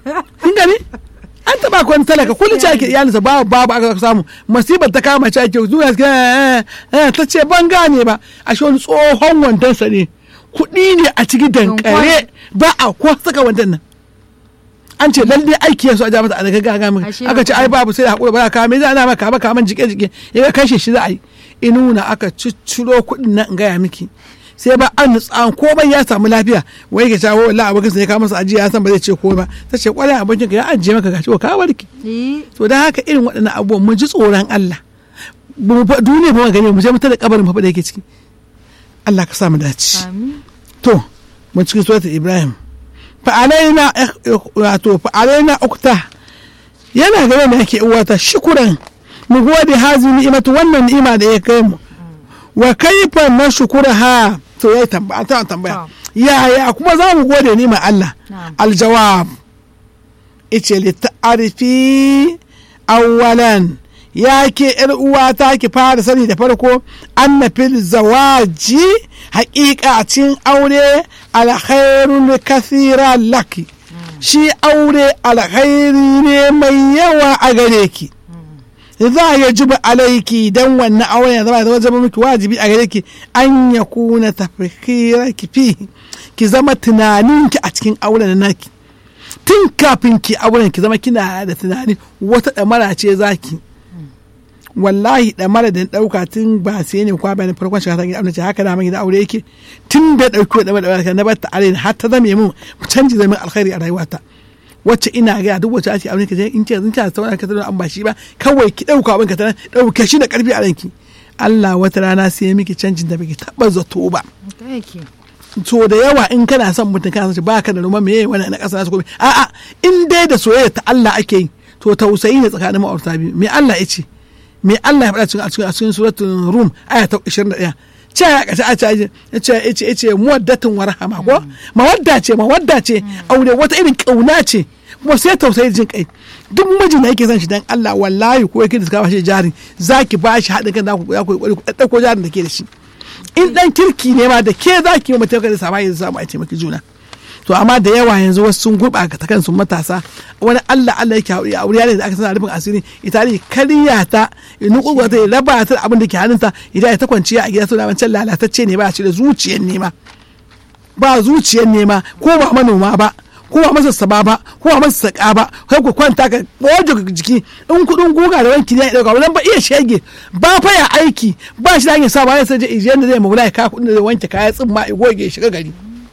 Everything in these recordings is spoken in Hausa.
kin gani an taba ku wani talaka kullum ce ake iyalinsa babu babu aka samu masibar ta kama ce ake zuwa ta ce ban gane ba a shi wani tsohon wandonsa ne kuɗi ne a cikin dankare ba a ko saka wandon nan an ce lalle aiki yasu a ja mata a daga gaga min Ashe aka ce ai babu sai da hakuri ba za ka me za ana maka ba kaman jike jike ya ga kashe shi za a yi inuna aka cicciro kuɗin nan in gaya miki sai ba an nutsa komai ya samu lafiya wai ka shawo wallahi abokin sa ya kawo masa ajiya ya san ba zai ce komai ba ta ce kwarai abokin ka ya ajiye maka gashi ka warke Eh, to dan haka irin waɗannan abubuwan mu ji tsoron Allah Ba mu fa- duniya ba mu gani mu je mu tada kabarin fa da yake ciki Allah ka sa mu dace amin to mun cikin suratul ibrahim fa'alaina wato fa'alaina ukta yana gaba da yake uwata shukuran mu gode hazi ni'imatu wannan ni'ima da ya kai mu wa kaifa na shukuraha to yayi tambaya ta tambaya yaya kuma za mu gode ni'imar Allah Na'am. aljawab ice li ta'arifi awwalan ya ke yar uwata ki fara sani da farko anna fil zawaji haƙiƙa a cikin aure alkhairun kathira laki shi aure alkhairi ne mai yawa a gare ki za ya jiba alaiki dan wannan auren ya zama ya zama miki wajibi a gare ki an ya kuna tafkira ki fi ki zama tunaninki a cikin auren naki tun kafin ki auren ki zama kina da tunani wata ɗamara ce zaki wallahi ɗamara da ɗauka tun ba sai ne kwa bayan farkon shiga ta gida ce haka da gida aure yake tun da ɗauki ɗamara ɗamara na bar ta aure har ta zame mun canji zame alkhairi a rayuwata wacce ina ga duk wacce ake aure ka je in ce zan ta sauran ka an ba shi ba kawai ki ɗauka abin ka ta ɗauke shi da ƙarfi a ranki Allah wata rana sai ya miki canjin da baki taɓa zato ba haka yake so da yawa in kana son mutum kana son shi baka da ruma meye wani na ƙasa nasu komai a'a in dai da soyayya ta Allah ake yi to tausayi ne tsakanin ma'aurata biyu me Allah ya ce me Allah ya faɗa cikin a cikin a cikin suratul rum aya ta 21 ce ya kace a ce ya ce ya ce ya ce muwaddatin wa rahama ko mawadda ce mawadda ce aure wata irin kauna ce kuma sai tausayi jin kai duk mijin da yake son shi dan Allah wallahi ko yake da ka bashi jari zaki bashi haɗin kan za ku za ku ku ɗauko jarin da ke da shi in dan kirki ne ma da ke za ki yi mutum da sama ya samu a taimaki juna to amma da yawa yanzu wasu sun gurɓata ta kansu matasa wani Allah Allah yake haƙuri a wuri da aka sana rufin asiri ita ne karya ta inu kurkuwa ta raba ta da abin da ke hannunta ita ya ta kwanciya a gida to da wancan lalatacce ne ba shi da zuciyar nema ba zuciyar nema ko ba manoma ba ko ba masa saba ba ko ba masa saka ba kai ku kwanta ka boje jiki in kudin guga da wanki ne ya dauka wannan ba iya shege ba fa ya aiki ba shi da hanyar sa ba ya saje ijiyan da zai magula ya ka kudin da zai wanke kaya tsimma ya goge ya shiga gari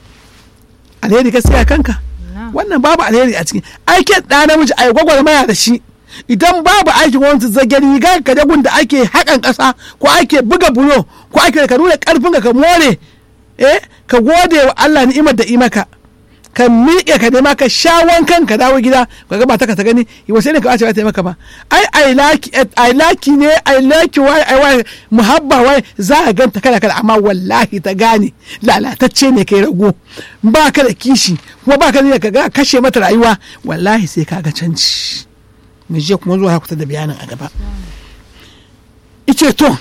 alheri ka siya kanka wannan babu alheri a ciki aikin da namiji a gwagwarmaya da shi idan babu aikin gwamnati zage riga ka da da ake haƙan ƙasa ko ake buga bulo ko ake ka nuna ƙarfin ka more eh ka gode wa Allah ni'imar da imaka ka miƙe ka nema ka sha wankan ka dawo gida ka ga mata ka ta gani wasu ne ka wace ba ta yi maka ba ai ai laki ai laki ne ai laki wai ai wai muhabba wai za a ganta kada kada amma wallahi ta gane lalatacce ne kai rago ba ka da kishi kuma ba ka da ka ga kashe mata rayuwa wallahi sai ka ga canci mu je kuma zuwa kusa da bayanin a gaba ice to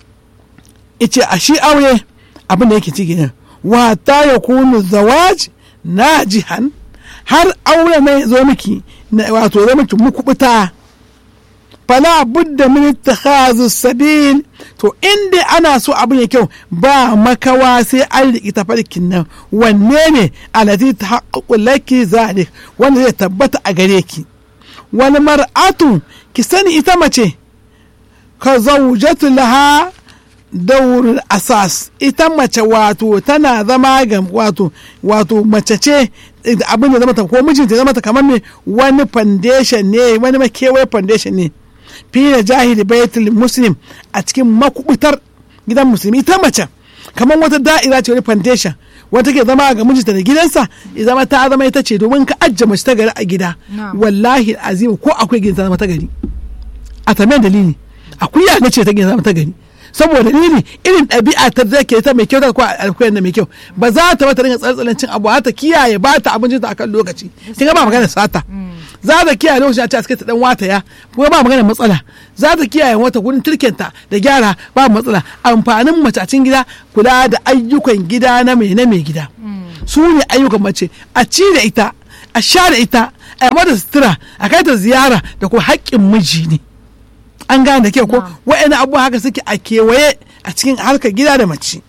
ice a shi aure abin da yake ciki ne wa ta yakunu zawaj najihan har aure mai zo miki wato zo miki mukubuta fala budda min ittikhazu sabil to inda ana so abin ya kyau ba makawa sai an riƙi tafarkin nan wanne ne alati ta laki zalik wanda zai tabbata a gare ki wani mar'atu ki sani ita mace ka zaujatu laha daurin asas ita mace wato tana zama ga wato wato mace ce abin da zama ta ko mijinta zama ta kamar me wani foundation ne wani makewaye foundation ne fi da jahili baitul muslim a cikin makubutar gidan musulmi ita mace kamar wata da'ira ce wani foundation wata ke zama ga mijinta da gidansa ya zama ta zama ita ce domin ka ajiye mace ta gari a gida wallahi azim ko akwai gidan zama ta gari a tambayar dalili akuya na ce ta gidan zama ta gari saboda dalili irin ɗabi'a ta da ke ta mai kyau ta ko alkoyar da mai kyau ba za ta mata ringa tsantsalan cin abu ta kiyaye ba ta abincin ta akan lokaci kin ga ba magana sata za ta kiyaye lokacin a ce a cikin ta dan wata ya kuma ba magana matsala za ta kiyaye wata gurin turkenta da gyara ba matsala amfanin mace a cikin gida kula da ayyukan gida na mai na mai gida su ne ayyukan mace a ci da ita a share ita a yi mata sutura a kai ta ziyara da kuma haƙƙin miji ne an gane da kyau ko wa'ina abubuwa haka suke a kewaye a cikin harkar gida da mace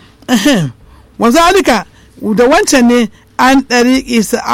wa zalika da wancan ne an ɗari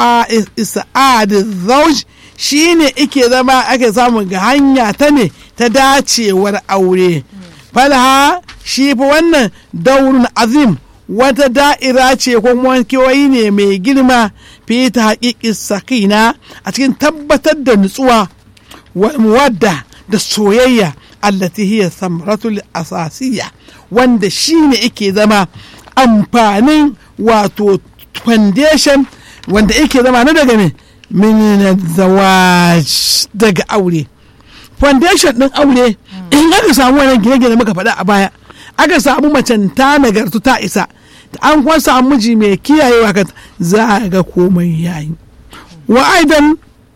isa'ad zauj shi ne ike zama ake samun ga hanya ta ne ta dacewar aure falha shi fa wannan daurin azim wata da'ira ce ko kewayi ne mai girma fi ta haƙiƙi sakina a cikin tabbatar da nutsuwa wadda da soyayya allati hiya samratul asasiya wanda shi ne yake zama amfanin wato foundation wanda yake zama na daga ne min zawaj daga aure foundation din aure in aka samu wannan gine-gine muka faɗa a baya aka samu macen ta nagartu ta isa an kuma samu miji mai kiyayewa ka za a ga komai yayi wa aidan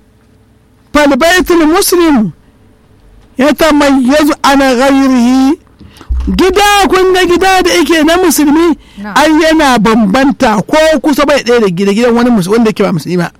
falbaitul muslim ya tamayyazu ana ghairihi gida kun ga gida da yake na musulmi an yana bambanta ko kusa bai ɗaya da gida gidan wani wanda ke ba musulmi ba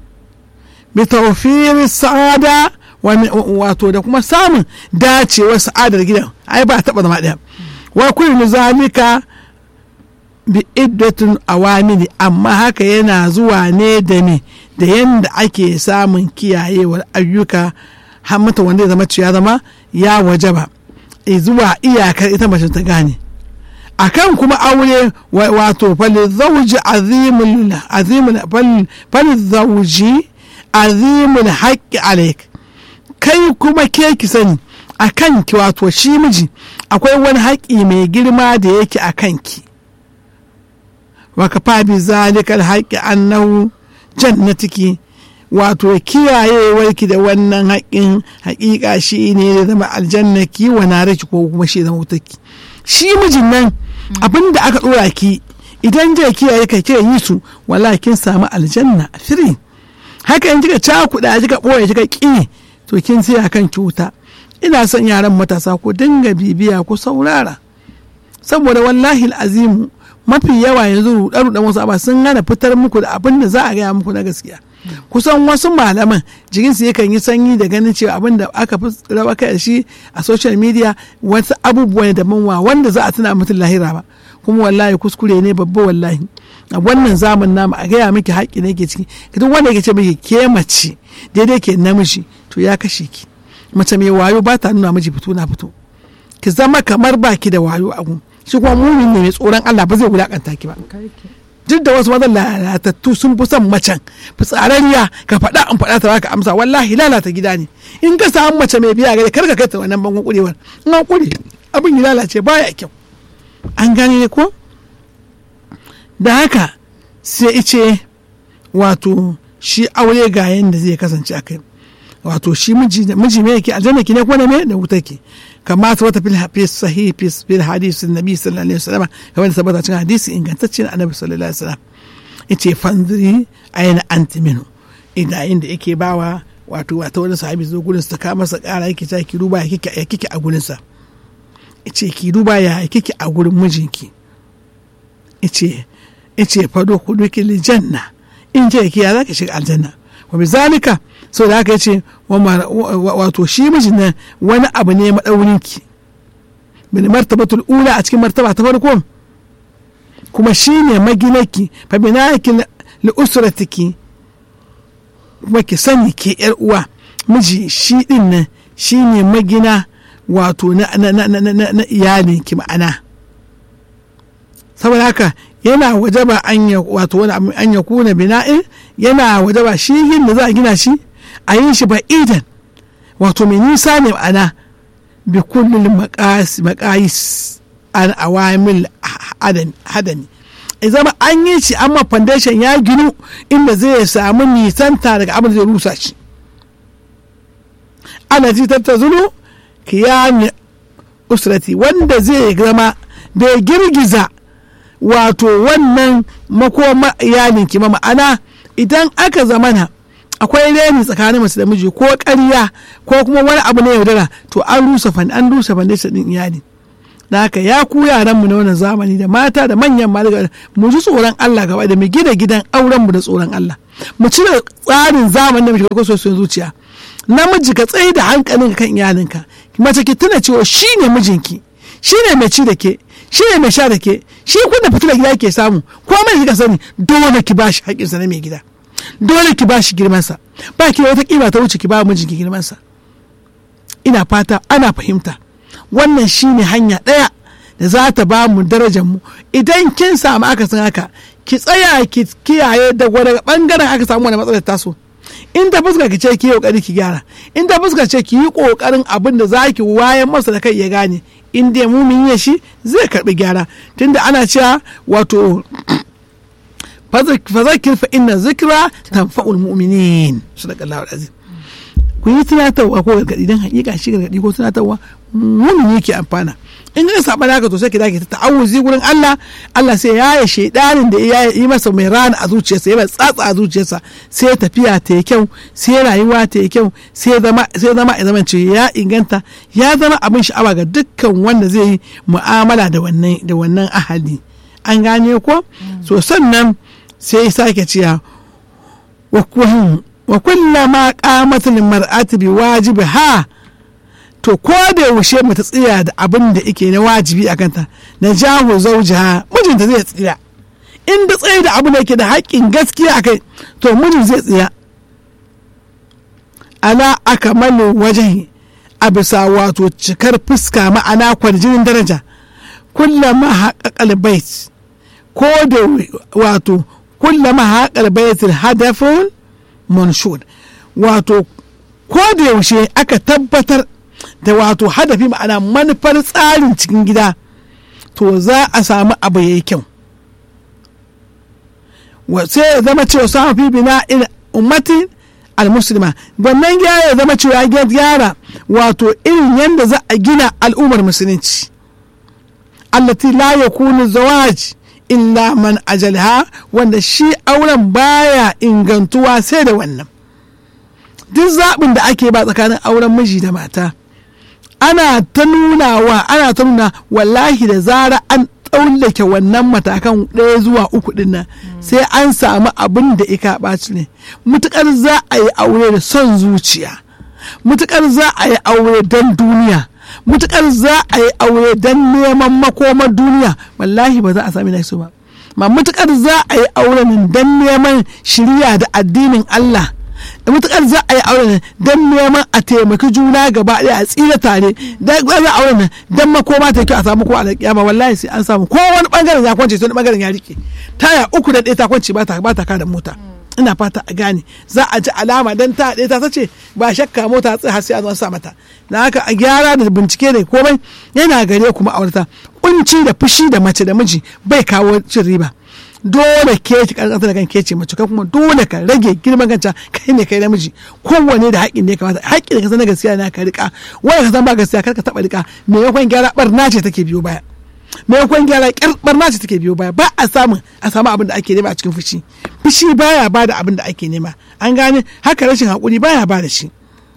bi tawfir sa'ada wato da kuma samun dacewar sa'adar gidan ai ba taɓa zama ɗaya wa kullu zalika bi iddatun awamili amma haka yana zuwa ne da me da yanda ake samun kiyayewar ayyuka har mata wanda ya zama ya zama ya waje ba zuwa iyakar ita mace ta gane akan kuma aure wato fali zauji azimul azimul fali zauji azimul haqqi alaik kai kuma ke ki sani akan ki wato shi miji akwai wani haƙƙi mai girma da yake a kanki wa kafa bi zalikal haqqi annahu jannatiki wato kiyayewarki da wannan haƙin haƙiƙa shi ne da zama aljanna ki wa naraki ko kuma shi zama wutarki shi mijin nan abin da aka ɗora ki idan zai kiyaye ka kira yi su wala kin samu aljanna firi haka in kika cakuɗa kika ɓoye kika ƙi to kin siya kan ki wuta ina son yaran matasa ko dinga bibiya ko saurara saboda wallahi azimu mafi yawa yanzu ruɗe-ruɗen wasu abu sun hana fitar muku da abin da za a gaya muku na gaskiya kusan wasu malaman jikinsu yakan yi sanyi da ganin cewa abin da aka fi raba kai shi a social media wasu abubuwa ne daban wa wanda za a tuna mutum lahira ba kuma wallahi kuskure ne babba wallahi a wannan zaman namu a gaya miki haƙƙi ne ke ciki duk wanda yake ce miki ke mace daidai ke namiji to ya kashe ki mace mai wayo ba ta nuna miji fito na fito ki zama kamar baki da wayo a gun shi kuma mumin ne mai tsoron Allah ba zai wulakanta ki ba duk da wasu mazan lalatattu sun fi son macen fitsararriya ka faɗa in faɗa ta baka amsa wallahi lalata gida ne in ka samu mace mai biya gare kar ka kai ta wannan bangon kurewar in an kure abin ya lalace baya kyau an gane ko da haka sai ice wato shi aure ga yanda zai kasance a kai wato shi miji me yake aljanna ki ne ko ne da wuta ke kama ta wata fil sahih fil hadisi nabi sallallahu alaihi wasallam kamar da tabbata cikin hadisi ingantacce na annabi sallallahu alaihi wasallam yace fanziri ayna anti minhu idan inda yake bawa wato wata wani sahabi zo gurin sa ka masa kara yake ta ki duba ya kike ya kike a gurin sa yace ki duba ya kike a gurin mijinki yace yace fado kuduki lil janna in je ki ya zaka shiga aljanna wa bizalika so da haka yace wato shi mijin nan wani abu ne madaurinki min martabatul ula a cikin martaba ta farko kuma shi ne maginaki fa binaki li usratiki kuma ki sani ke yar uwa miji shi din nan shi ne magina wato na na na na na iyalinki ma'ana saboda haka yana wajaba an ya wato wani an ya kuna bina'in yana wajaba shi yin da za a gina shi a yin shi ba idan wato mai nisa ne ma'ana bi kullum makayis an awamil hadani ya zama an yi shi amma foundation ya ginu inda zai samu nisanta daga abin da zai rusa shi ana ji tattazulu kiyami usrati wanda zai zama bai girgiza wato wannan makoma iyalinki ma ma'ana idan aka zamana akwai reni tsakanin mace da miji ko ƙarya ko kuma wani abu na yaudara to an rusa fan an rusa foundation din iyali da haka ya ku yaranmu na wannan zamani da mata da manyan ma mu ji tsoron Allah gaba da mu gina gidan auren mu da tsoron Allah mu cire tsarin zamani da muke so so zuciya namiji ka tsaye da hankalin kan iyalinka mace ki tuna cewa shine mijinki shine mai ci da ke shine mai sha da ke shi kun da fitilar gida ke samu ko mai kika sani dole ki bashi haƙƙinsa na mai gida dole ki bashi girmansa ba ki da wata kima ta wuce ki ba mijinki girmansa ina fata ana fahimta wannan shine hanya ɗaya da za ta ba mu darajar mu idan kin samu aka san haka ki tsaya ki kiyaye da daga bangaren aka samu wani matsalar taso in ta fuska ki ce ki yi kokari ki gyara in ta fuska ce ki yi kokarin abin da za ki wayan masa da kai ya gane in dai mumin ya shi zai karbi gyara tunda ana cewa wato fazakir fa inna zikra tanfa'ul mu'minin sadaqallahu alazim ku yi tunatarwa ko gargadi dan hakika shi gargadi ko tunatarwa mumin yake amfana in ka saba naka to sai ki dake ta ta'awuzi gurin Allah Allah sai ya yi shedanin da ya yi masa mai rana a zuciyarsa ya mai tsatsa a zuciyarsa sai tafiya ta yi kyau sai rayuwa ta yi kyau sai zama sai zama ya zama ce ya inganta ya zama abin sha'awa ga dukkan wanda zai yi mu'amala da wannan da wannan ahali an gane ko so sannan sai ya sake ciya wa kullama qamatul mar'ati bi wajibi ha to ko da yaushe mata tsira da abin da ike na wajibi a kanta na jawo zaujiha mijinta zai tsira in da tsaye da abin da yake da haƙƙin gaskiya a kai to mijin zai tsira ala aka malin wajen a bisa wato cikar fuska ma'ana kwarjinin daraja kullama haƙaƙal bait ko da wato kullama haƙaƙal baitul hadafun manshud wato ko da yaushe aka tabbatar da wato hadafi ma'ana manufar tsarin cikin gida to za a samu abu ya yi kyau sai ya zama cewa samun fi bina ummatin almuslima wannan gyara ya zama cewa ya gyara wato irin yadda za a gina al'ummar musulunci allati la yakunu zawaj illa man ajalha wanda shi auren baya ingantuwa sai da wannan duk zaɓin da ake ba tsakanin auren miji da mata ana ta nunawa ana ta nuna wallahi da zara an tsallake wannan matakan ɗaya zuwa uku ɗin nan sai an samu abin da ika ɓaci ne mutukar za a yi aure da son zuciya mutukar za a yi aure don duniya mutukar za a yi aure don neman makomar duniya wallahi ba za a sami naisu ba ma mutukar za a yi aure don neman shirya da addinin Allah da mutukar za a yi auren don neman a taimaki juna gaba ɗaya a tsira tare da za a auren don makoma ta kyau a samu ko a kiyama wallahi sai an samu ko wani bangaren ya kwance sai wani bangaren ya rike taya uku da ɗaya ta kwance ba ta ba ta kada mota ina fata a gane za a ji alama dan ta ɗaya ta ce ba shakka mota tsaye har sai a zo sa mata na haka a gyara da bincike da komai yana gare kuma aurata kunci da fushi da mace da miji bai kawo cin riba dole ke ki karkata da kan ke ce mace kai kuma dole ka rage girman kanca kai ne kai namiji kowanne da haƙƙin ne kamata haƙƙin da ka san na gaskiya na ka rika wanda ka san ba gaskiya kar ka taɓa rika me yakon gyara barna ce take biyo baya me yakon gyara ƙyar barna ce take biyo baya ba a samu a samu abin da ake nema a cikin fushi fushi baya ba da abin da ake nema an gane haka rashin haƙuri baya ba da shi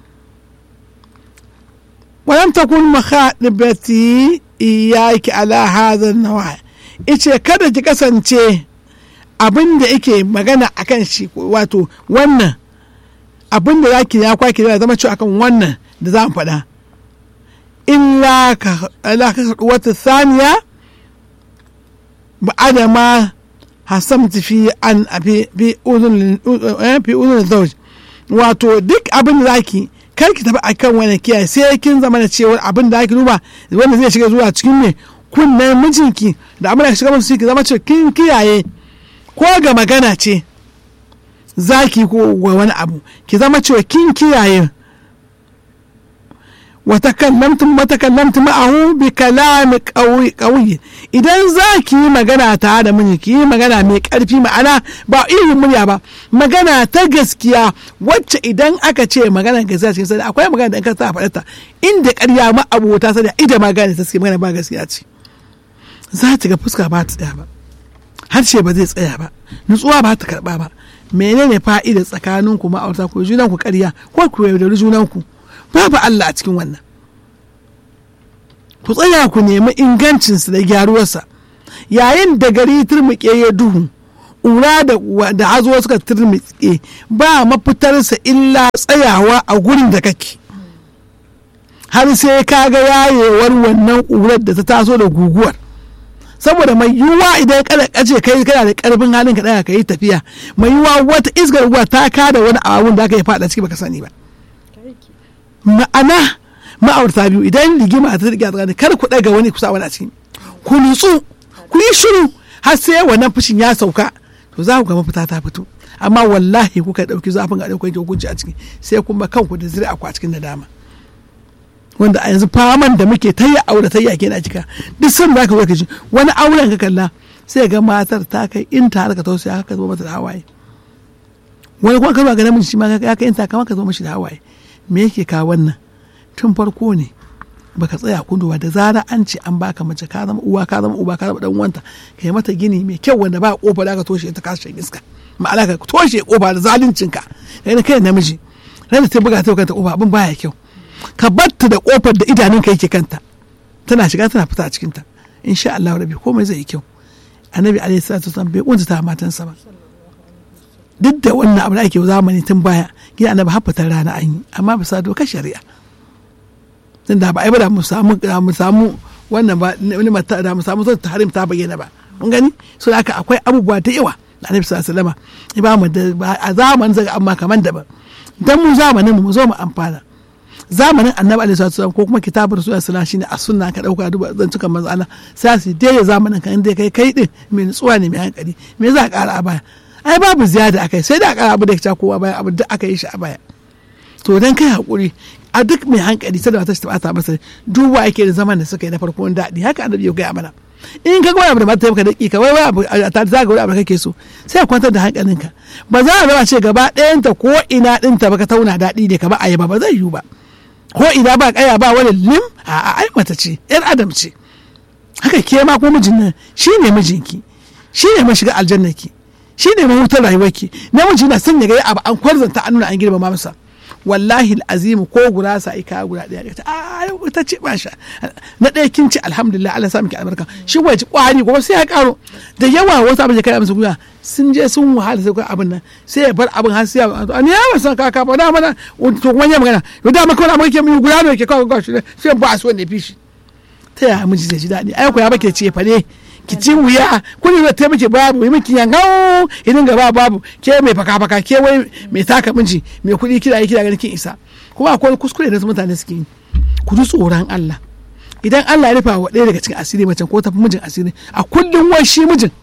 ولم تكن مخاطبتي إياك على هذا النوع ice kada ki kasance abin da yake magana a kan shi wato wannan abin da za ki ya kwaki da zama cewa akan wannan da za mu faɗa illa ka wata saniya ba adama hasamta fi an fi uzun zauj wato duk abin da za ki kar ki tafi akan wani kiyaye sai kin zama da cewa abin da ake duba wanda zai shiga zuwa cikin me kunnen mijinki da abin da shiga musu ki zama cewa kin kiyaye ko ga magana ce zaki ko wani abu ki zama cewa kin kiyaye وتكلمتم وتكلمت معه بكلام قوي قوي idan za ki yi magana tare da miji ki yi magana mai karfi ma'ana ba irin murya ba magana ta gaskiya wacce idan aka ce magana gaskiya cikin sani akwai magana da in ka sa faɗa inda ƙarya ma abota sani ida magana ta magana ba gaskiya ce za ta ga fuska ba ta tsaya ba harshe ba zai tsaya ba nutsuwa ba ta karɓa ba menene fa'idar tsakaninku ma'aurata ku junanku ƙarya ko ku yaudari junanku babu Allah a cikin wannan ku tsaya ku nemi ingancinsa da gyaruwarsa yayin da gari turmuke ya duhu ƙura da hazo suka turmuke ba mafitarsa illa tsayawa a gurin da kake har sai ka ga yayewar wannan ƙurar da ta taso da guguwar saboda mai yiwuwa idan kada kace kai kana da karfin halin ka daya ka yi tafiya mai yiwuwa wata iskar ruwa ta kada wani abun da aka yi fada ciki baka sani ba ma'ana ma'aurata biyu idan rigima ta riga tsakanin kar ku daga wani kusa wani a ciki ku nutsu ku yi shiru har sai wannan fushin ya sauka to za ku ga mafita ta fito amma wallahi kuka dauki zafin ga dauki hukunci a ciki sai kuma kanku da zuri'a ku a cikin nadama wanda a yanzu faman da muke ta yi aure ta yi ake na cika duk sun da ka zo ka ji wani auren ka kalla sai ga matar ta kai in ta harka tausaya ka zo mata da hawaye wani kuma ka zo ga namiji shi ma ya kai in ta kama ka zo mashi da hawaye me yake ka wannan tun farko ne baka tsaya kunduwa da zara an ce an baka mace ka zama uwa ka zama uba ka zama dan uwanta ka yi mata gini mai kyau wanda ba kofa da ka toshe ta kashe iska ma'ana ka toshe kofa da zaluncin ka kai namiji ran da ta buga ta kanta kofa abin baya kyau ka batta da kofar da idanunka yake kanta tana shiga tana fita a cikinta insha Allah rabi komai zai yi kyau annabi alaihi salatu wasallam bai kunta ta matansa ba duk da wannan abu da ake zamani tun baya gida annabi haffatar rana an yi amma bisa dokar shari'a tun da ba ai ba da mu samu mu samu wannan ba da mu samu zai harim ta bayyana ba mun gani so haka akwai abubuwa da yawa da annabi sallallahu alaihi wasallam ba mu da a zamanin zaga amma kaman daban dan mu zamanin mu zo mu amfana zamanin annabi alaihi salatu ko kuma kitabar rasul sallallahu shine a sunna ka dauka duba zan cika manzo Allah sai su dai zamanin kan dai kai kai din mai nutsuwa ne mai hankali me za ka kara a baya ai babu ziyada akai sai da kara abu da ka kowa baya abu da aka yi shi a baya to dan kai hakuri a duk mai hankali sai da ta shi ta masa duba yake da zaman da suka yi na farko daɗi haka annabi ya gaya mana in ka ga wani abu da mata maka daƙiƙa wai wai abu a ta zaga wani abu kake so sai kwantar da hankalinka ba za a zama ce gaba ɗayanta ko ina ɗinta baka tauna daɗi ne kamar ayaba ba zai yiwu ba ko ina ba kaya ba wani lim a ai mata ce yar adam ce haka ke ma ko mijin nan shi ne mijinki shi ne mashiga aljannaki shi ne mahutar rayuwarki namiji na son ya ga abu an kwarzanta an nuna an girmama masa wallahi azimu ko gurasa ai ka guda daya ta a ta ce ba sha na ɗaya kin ci alhamdulillah Allah sa miki albarka shi kuwa ci kwari gobe sai ya karo da yawa wasu abin da kai musu guya sun je sun wahala sai abin nan sai ya bar abin har sai ya ni ya ba san kaka ba da mana to kuma ya magana to da maka wani abin ke mun guda ne ke kawo gashi sai ba su wanda ya fi shi ta ya miji zai ji daɗi ai ko ya bake ce fa ne ki ci wuya kuni da ta miki babu yi miki yangau idan gaba babu ke mai faka faka ke wai mai taka miji mai kuɗi kira yi kira ganin kin isa kuma akwai kuskure da mutane suke yi ku ji tsoron Allah idan Allah ya rufa wa ɗaya daga cikin asiri macen ko tafi mijin asiri a kullum wai shi mijin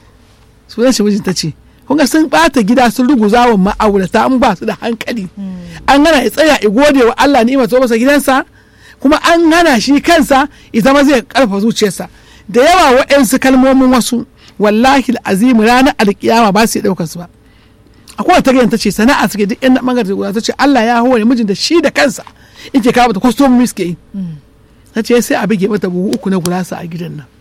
sunan shi mijin ta ce kun ga sun bata gida sun ruguza wa ma'aurata an ba su da hankali an gana ya tsaya ya gode wa Allah ni'imar ta masa gidansa kuma an hana shi kansa ya zama zai karfa zuciyarsa da yawa waɗansu kalmomin wasu wallahi azimu ranar alkiyama ba su ɗaukar su ba akwai ta gani ta ce sana'a suke duk yan bangare guda ta ce Allah ya hore mijin da shi da kansa yake kawo mata kwastomomi suke yi ta ce sai a bige mata buhu uku na gurasa a gidan nan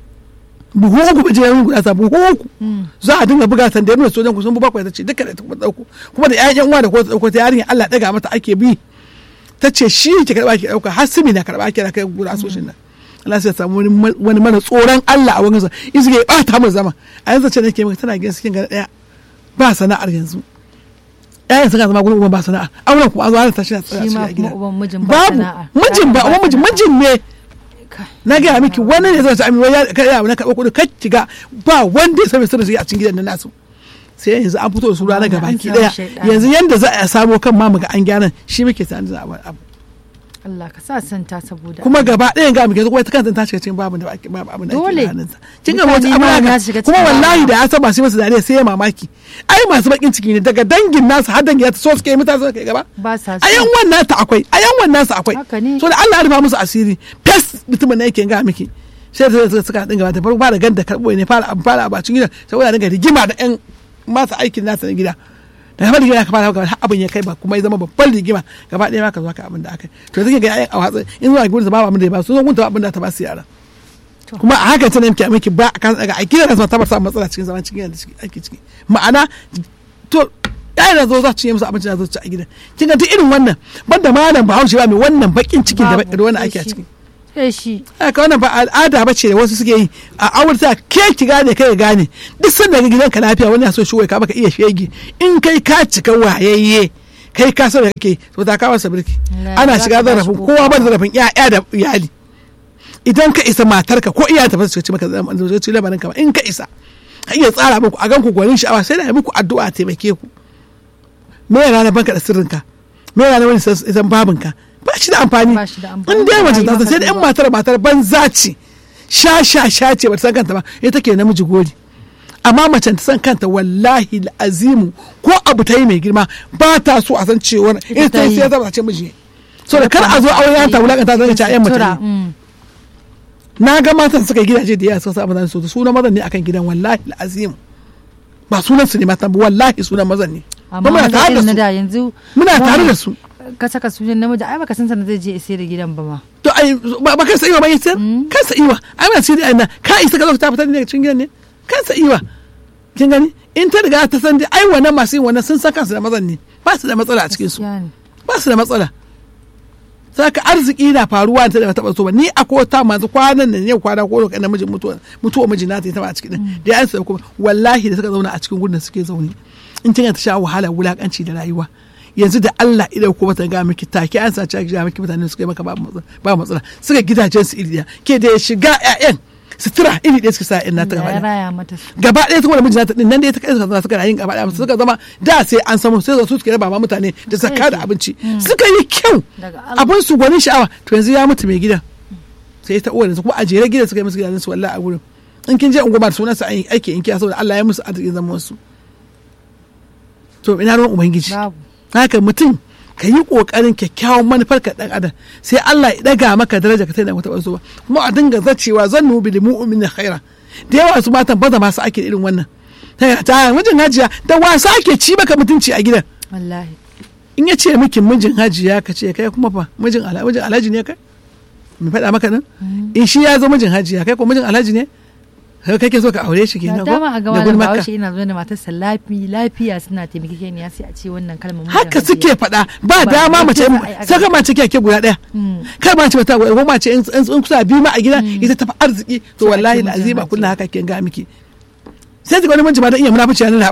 buhu uku ba jiran gurasa buhu uku za a dinga buga sanda yana sojan kusan bakwai ta ce duka da ta dauko kuma da ƴaƴan uwa da ko ta dauko ta yarinya Allah daga mata ake bi ta ce shi ke karba ke dauka har simi na karba ke na kai gurasoshin nan Allah sai samu wani mana tsoron Allah a wani sa isu ke bata mu zama a yanzu ce nake maka tana gidan cikin gari daya ba sana'ar yanzu ƴaƴan suka zama gurin uban ba sana'a auren kuma an zo ta shi shi ma kuma uban mijin ba babu sana'a mijin ba uban mijin mijin ne na gaya miki wani ne zai sami ya kai abu na karɓar kuɗi kai kiga ba wanda ya sami sirri a cikin gidan nan nasu sai yanzu an fito da su ranar gaba ki daya yanzu yanda za a samo kan ma muga an gyaran shi muke tsanin za a abu Allah ka sa santa saboda kuma gaba ɗayan ga muke kuma ta kanta ta shiga cikin babu da ake babu abin da ake Dole. hannunsa kin ga wata Mutane ma abu na shiga kuma cikin wallahi babu. da ya san masu masa dariya sai ya mamaki ai masu bakin ciki ne daga dangin nasu har dangin ta so suke yi mutane suka yi gaba ba sa so a yan wannan ta akwai a yan wannan sa akwai Haka ne. so da Allah ya rufa musu asiri fes mutumin na yake ga miki sai da suka suka dinga bata farko fara ganda karbo ne fara abu fara a cikin gidan saboda dinga rigima da yan masu aikin nasa na gida da kamar rigima ka fara gaba har abin ya kai ba kuma ya zama babban rigima gaba ɗaya ma ka zo ka abin da aka yi to zai ga yayan a watsa in zuwa gurin ba abin da ya ba su zo gunta abin da ta ba su yara To. kuma a haka tana miki miki ba a kan daga a gidan nasu ta bar samun matsala cikin zaman cikin yadda ake ciki ma'ana to yayin da zo za su yi musu abinci da zo su ci a gidan kin ga duk irin wannan banda malam bahaushe ba mai wannan bakin cikin da Babu, da wannan ake a sai ciki shi. sai shi haka wannan ba al'ada ba ce da wasu suke yi a aurata ke ki gane kai ka gane duk sanda ga gidanka lafiya wani ya so shi ka baka iya shege in kai ka cika wayayye kai ka san da kake to ta kawo sabirki Na, ana za shiga ka ba shi zarafin ko kowa ba da kuma. zarafin ƴaƴa da iyali idan ka isa matarka ko iya ta fasa ce maka zama zo ci lamarin ka ba in ka isa ka iya tsara muku a ganku gwanin sha'awa sai da yi muku addu'a taimake ku me yana na banka da sirrinka me yana na wani san babinka ba shi da amfani Ba shi da amfani. in dai mace Ba yi ta san maka sai da yan duba. matar matar banza ce sha sha sha ce ba ta san kanta ba ita ke namiji gori amma mace ta san kanta wallahi azimu ko abu ta yi mai girma ba ta so a san cewar ita ta yi sai ta ce miji so da kar a zo auren ta wulakanta zan ce ayyan Tura, mutane mm. na ga matan suka yi gidaje da yawa suka sa mazan su suna mazan ne akan gidan wallahi azimu ba sunan su ne matan ba wallahi sunan mazan ne amma muna maza tare da irin na su da yanzu muna mu tare ne da su ka saka sunan namiji ai baka san sanar zai je sai da gidan ba ma to ai ba ba kansa iwa ba yi sayar kansa iwa ai ba sai dai na ka isa ka zo ta fitar ne daga cikin gidan ne kansa iwa kin gani in ta riga ta san dai ai wannan masu yin wannan sun san kansu da mazan ne ba su da matsala a cikin su Gaskiya ne. ba su da matsala saka arziki na faruwa ta da taba so ba ni a kota masu kwanan nan yau kwana ko lokacin namijin mutuwa mutuwa miji na ta taba a cikin din da ya sa kuma wallahi da suka zauna a cikin gurin da suke zaune in kin ta sha wahala wulakanci da rayuwa yanzu da Allah idan ko ta ga miki take an sace ki ga miki mutane suka yi maka ba matsala ba matsala suka gidajen su iriya ke da ya shiga ƴaƴan sutura iri ɗaya suka sa ƴan nata Allah gaba ya ɗaya raya mata su gaba ɗaya su kuma da miji nata din nan dai ta kai suka zama suka yin gaba ɗaya suka zama da sai an samu sai su suke raba ma mutane da zakka da abinci suka yi kyau Daga Allah. abin su gwanin sha'awa to yanzu ya mutu mai gidan sai ta uwa kuma a jere gidan suka yi musu gidajen su wallahi a gurin in kin je unguma da sunan sa an yi aiki in kiya saboda Allah ya musu arzikin zaman su to ina ruwan ubangiji babu haka mutum ka yi kokarin kyakkyawan manufar ka dan adam sai Allah ya daga maka daraja ka tana wata wasu ba kuma a dinga zacewa zannu bil mu'minin khaira da yawa su matan baza masu ake irin wannan ta ta mijin hajiya da wasa ake ci maka mutunci a gidan wallahi in ya ce miki mijin hajiya ka ce kai kuma fa mijin alhaji mijin alhaji ne kai mai faɗa maka nan in shi ya zo mijin hajiya kai ko mijin alhaji ne kai kake so ka aure shi da kenan ko dama a da gama da gulmarka bahaushe ina zuwa da matarsa lafi lafiya suna taimakekeniya sai a ce wannan kalmar mijin haka hajiya. suke faɗa ba Ba dama yadda mace za a yi a saka mace kyake guda ɗaya Mm. kar mace ta ko mace in in kusa biyu ma a gida ita tafi arziki to Sai a ce wallahi mijin azima hajiya. kullum haka ke ga miki sai ta ga wani miji ma dan iya munafici yana